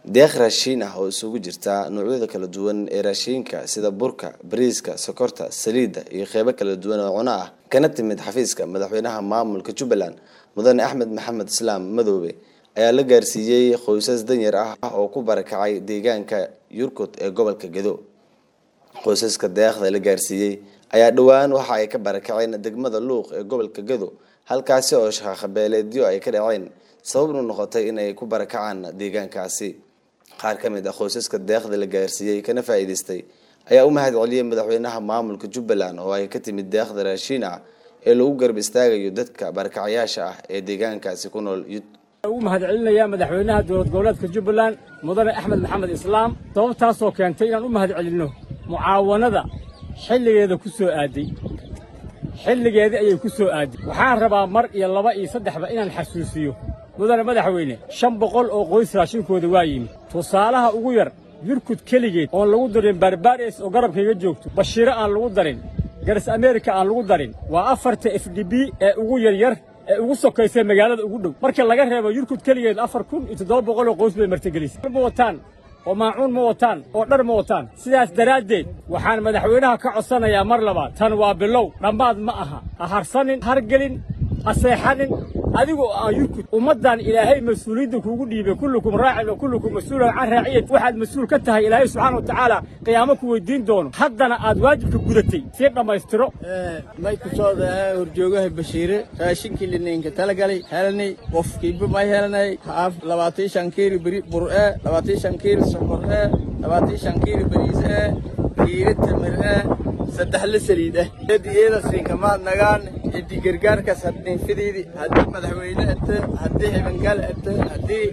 deeq raashiin ah oo isugu jirta noocyada kala duwan ee raashiinka sida burka bariiska sokorta saliidda iyo qeybo kala duwan oo cuno ah kana timid xafiiska madaxweynaha maamulka jubbaland mudane axmed maxamed islaam madoobe ayaa la gaarsiiyey qoysas danyar ah oo ku barakacay deegaanka yurkut ee gobolka gedo qoysaska deeqda la gaarsiiyey ayaa dhowaan waxa ay ka barakaceen degmada luuq ee gobolka gedo halkaasi oo shaqaqabeeleedyo ay ka dhaceen sababnu noqotay inay ku barakacaan deegaankaasi qaar ka mid ah qoysaska deeqda la gaarsiiyey kana faa'iidaystay ayaa u mahad celiyey madaxweynaha maamulka jubbaland oo ay ka timid deeqda raashiin ah ee lagu garab istaagayo dadka barakacayaasha ah ee deegaankaasi ku nool ugu mahad celinayaa madaxweynaha dowlad goboleedka jubbaland mudane axmed maxamed islaam sababtaasoo keentay inaan u mahad celinno mucaawanada xilligeeda ku soo aaday xilligeedii ayay ku soo aaday waxaan rabaa mar iyo laba iyo saddexba inaan xasuusiyo mudane madaxweyne shan boqol oo qoys raashinkooda waa yimid tusaalaha ugu yar yurkud keligeed oon lagu darin barbares oo garabkayga joogto bashiiro aan lagu darin garas ameerika aan lagu darin waa afarta f d b ee ugu yaryar ee ugu sokaysay magaalada ugu dhow marka laga reebo yurkud keligeed afar kun iyo toddoba boqol oo qoys bay martigelisay ma wataan oo maacuun ma wataan oo dhar ma wataan sidaas daraaddeed waxaan madaxweynaha ka codsanayaa mar labaad tan waa bilow dhammaad ma aha ha harsanin hargelin ha seexanin adigu aan yurkud ummaddan ilaahay mas-uuliyadda kuugu dhiibay kullukum raacin wa kullukum mas-uulan can raaciyat waxaad mas-uul ka tahay ilaahay subxaana wa tacaala qiyaamo ku weydiin doono haddana aad waajibka gudatay sii dhammaystiro may ku soo dhahaa horjoogaha bashiire raashinkii lininka talagalay helnay qofkiiba may helnay haaf labaatan shan kiilo beri bur'e labaatan shan kiilo sokor'e labaatan shan kiilo bariis'e kiilo tamir'e saddex la saliid ah edi eeda siinkamaad nagaan edi gargaarkaas haddii fidiidi haddii madaxweyne ete haddii hibangal ete haddii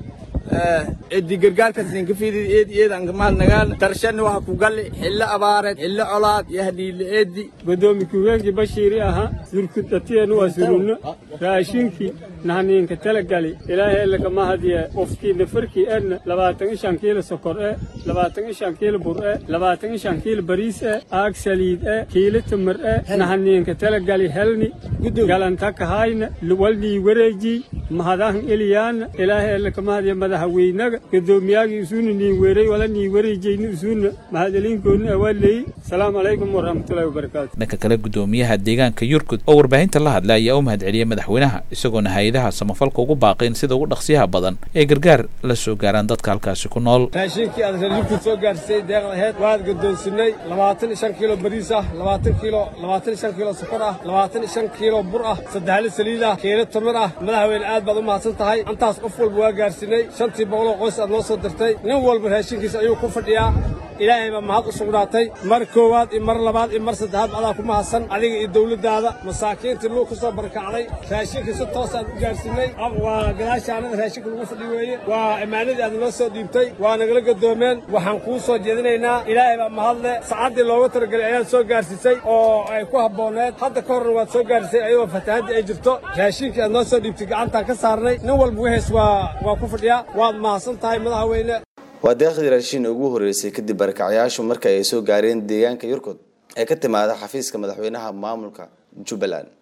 edi gargaarkaas ninka fidiidi eedi eedan kamaad nagaan darshani waxa ku galli xillo abaareed xillo colaad iyo hadhiile eedi godoomi ku-higeenkii bashiiri ahaa yurkudatienu waa surunno raashinkii nahniinka talagali ilaahay lagama hadiye qofkiina farkii edna labaatan iyo shan kiilo sokor e labaatan iyo shan kiilo bur e labaatan iyo shan kiilo bariis e aag saliid e kiilo tamar e nahniinka talagali helni galanta kahayna walnii wareejii mahadahan eliyaana ilaahay lagama hadiye madaxweynaga godoomiyaagii isuuna niin weeray wala nii wareejayni isuuna mahadeliinkoodna awaalleeyey asalaamu calaykum waraxmatullahi wabarakaatu dhanka kale gudoomiyaha deegaanka yurkud oo warbaahinta la hadlay ayaa u mahad celiyey madaxweynaha isagoona hay-adaha samafalka ugu baaqayn sida ugu dhaqsiyaha badan ee gargaar la soo gaaraan dadka halkaasi ku nool raashinkii aad reer yurkud soo gaarsiisay deeqda aheyd waad gadoonsinay labaatan iyo shan kiilo bariis ah labaatan kiilo labaatan iyo shan kiilo sokor ah labaatan iyo shan kiilo bur ah saddexli saliid ah kiilo tamir ah madaxweyne aad baad u mahadsan tahay intaas qof walba waa gaarsiinay shantii boqoloo qoys aad noo soo dirtay nin walba raashinkiisa ayuu ku fadhiyaa ilaahay baa mahad u sugnaatay mar koowaad iyo mar labaad iyo mar saddexaad adaa ku mahadsan adiga iyo dawladdaada masaakiintii luug ka soo barakacday raashinkii si toos aad u gaarsiinay waa gadaashaanada raashinka lagu fadhi weeye waa immaanadii aad noo soo dhiibtay waa nagala gadoomeen waxaan kuu soo jeedinaynaa ilaahay baa mahadle sacaddii looga talagelay ayaad soo gaarsiisay oo ay ku habbooneed hadda ka horna waad soo gaarsiisay ayadoo fatahaddii ay jirto raashinkii aad noo soo dhiibtay gacantaan ka saarnay nin walba wixiis waa waa ku fadhiyaa waad mahadsan tahay madaxweyne waa deeqdii raashiin ugu horreysay kadib barakacyaashu marka ay soo gaareen deegaanka yurkud ee ka timaada xafiiska madaxweynaha maamulka jubbaland